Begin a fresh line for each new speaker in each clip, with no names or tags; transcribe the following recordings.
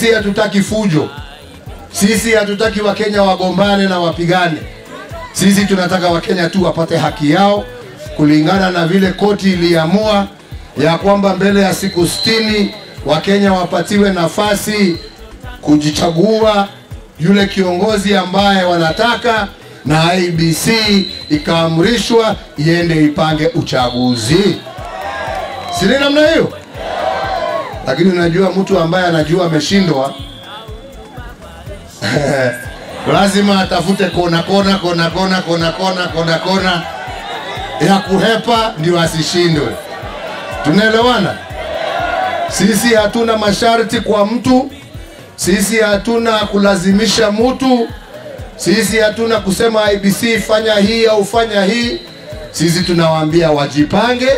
Sisi hatutaki fujo, sisi hatutaki Wakenya wagombane na wapigane. Sisi tunataka Wakenya tu wapate haki yao kulingana na vile koti iliamua ya kwamba mbele ya siku sitini Wakenya wapatiwe nafasi kujichagua yule kiongozi ambaye wanataka, na IBC ikaamrishwa iende ipange uchaguzi. Si ni namna hiyo? Lakini unajua mtu ambaye anajua ameshindwa lazima atafute kona kona kona kona kona kona kona kona ya kuhepa ndio asishindwe. Tunaelewana? Sisi hatuna masharti kwa mtu, sisi hatuna kulazimisha mtu, sisi hatuna kusema IBC fanya hii au fanya hii. Sisi tunawaambia wajipange.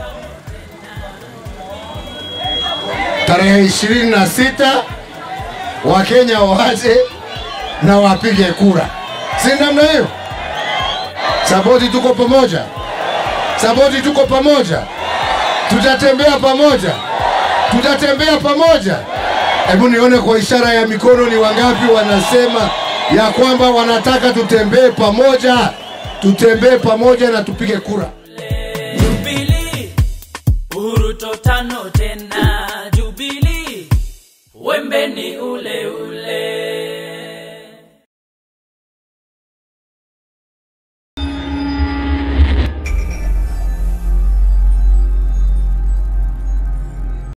Tarehe ishirini na sita Wakenya waje na wapige kura, si namna hiyo? Saboti, tuko pamoja. Saboti, tuko pamoja. Tutatembea pamoja, tutatembea pamoja. Hebu nione kwa ishara ya mikono, ni wangapi wanasema ya kwamba wanataka tutembee pamoja, tutembee pamoja na tupige kura.
Jubilee, Uruto tano tena Jubilee, wembe ni ule ule.